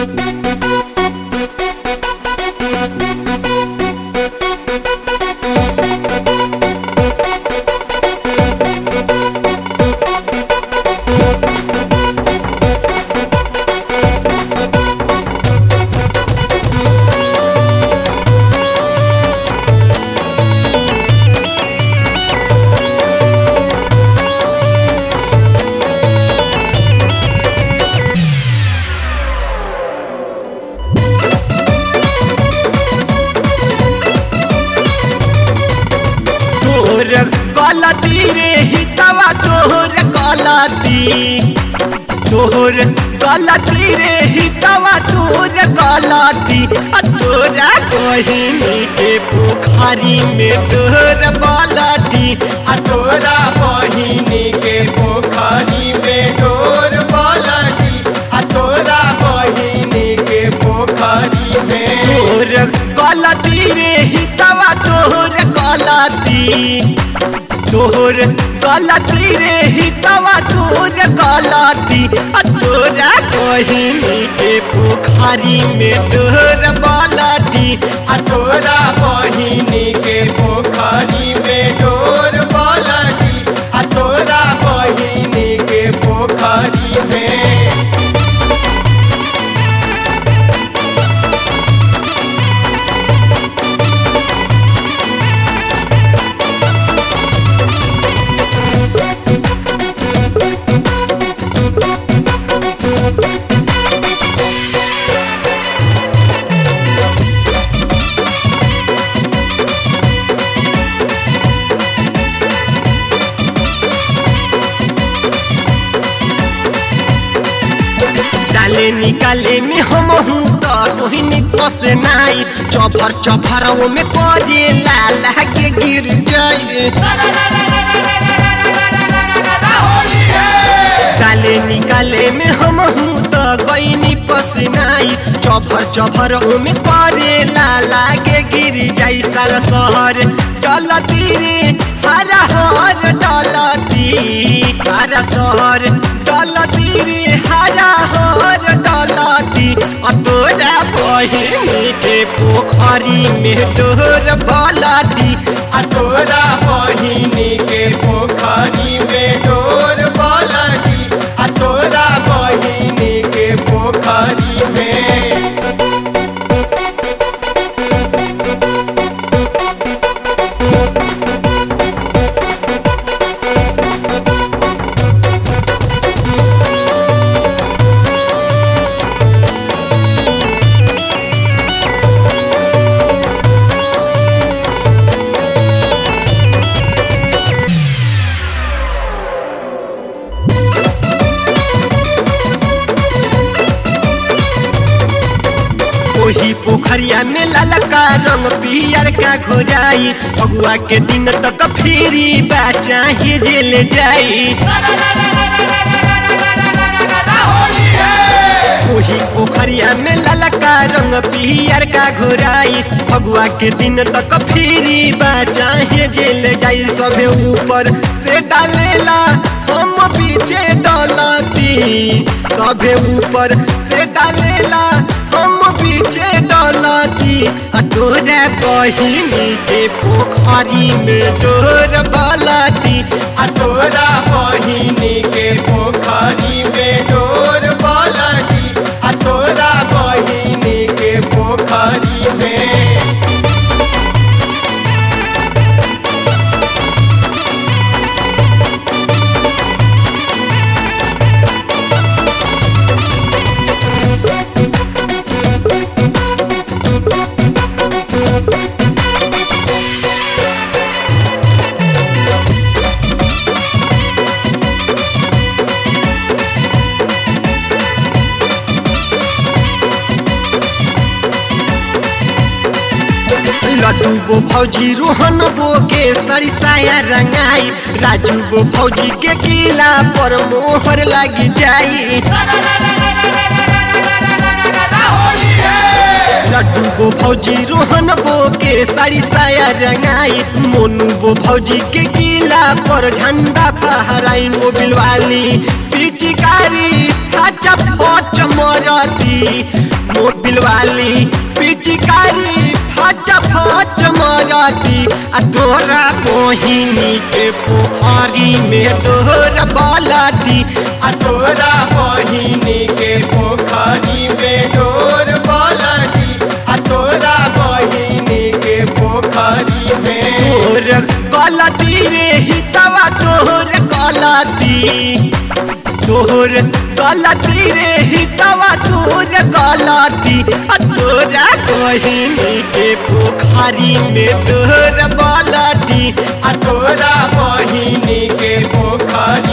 तोर गलती रे हितवा तोर गलती तोर गलती रे हितवा तोर गलती आ तोरा बहिनी के पोखरी में तोर गलती आ तोरा बहिनी के पोखरी में डोर पलटी आ तोरा बहिनी के पोखरी में तोर गलती रे हितवा तोर गलती तोर गलती रे हितवा तोर गलती आ तोरा बहिनी के पोखरी में तोर गलती आ तोरा बहिनी के पोखरी में डोर पलटी आ तोरा बहिनी के पोखरी में डाले निकाले में हम हूँ तो कोई निकस नाई चौफर चौफर में करे लाल के गिर जाए डाले निकाले में हम हूँ तो कोई निपस नाई चौफर चौफर में करे लाला के गिर जाई सारा शहर डलती रे हरा हर डलती सारा शहर डलती रे हरा हर डलती आ तोरा बहिनी के पोखरी में तोर बलती आ तोरा बहिनी के पोखरी में डोर पलटी आ तोरा बहिनी के पोखरी में ओही पोखरिया में ललका रंग पियर का घोराई अगुआ के दिन तक फिरी बचा ही जेल जाई ओही पोखरिया में ललका रंग पियर का घोराई फगुआ के दिन तक फिरी बचा ही जेल जाई सबे ऊपर से डालेला हम पीछे डलती सबे ऊपर से डालेला हम पीछे डलती आ तोरा बहिनी के पोखरी में डोर बलती आ तोरा बहिनी के पोखरी में डोर पलटी आ तोरा बहिनी के पोखरी में लड्डू गो फौजी रोहन गो के सरी साया रंगाई राजू गो फौजी के किला पर मोहर लगी जाई लड्डू गो फौजी रोहन बो के साड़ी साया रंगाई मोनू गो फौजी के किला पर झंडा फहराई मोबिल वाली पिचकारी खाचा पच मरती मोबिल वाली पिचकारी फच फच मरती आ तोरा मोहिनी के पोखरी में तोहर बालती आ तोरा बहिनी के पोखरी में डोर पलटी आ तोरा बहिनी के पोखरी में तोर गलती रे हितवा तोहर गलती तोहर गलती रे हितवा तोहर गलती आ तोरा बहिनी के पोखरी में तोहर बालती आ तोरा बहिनी के पोखरी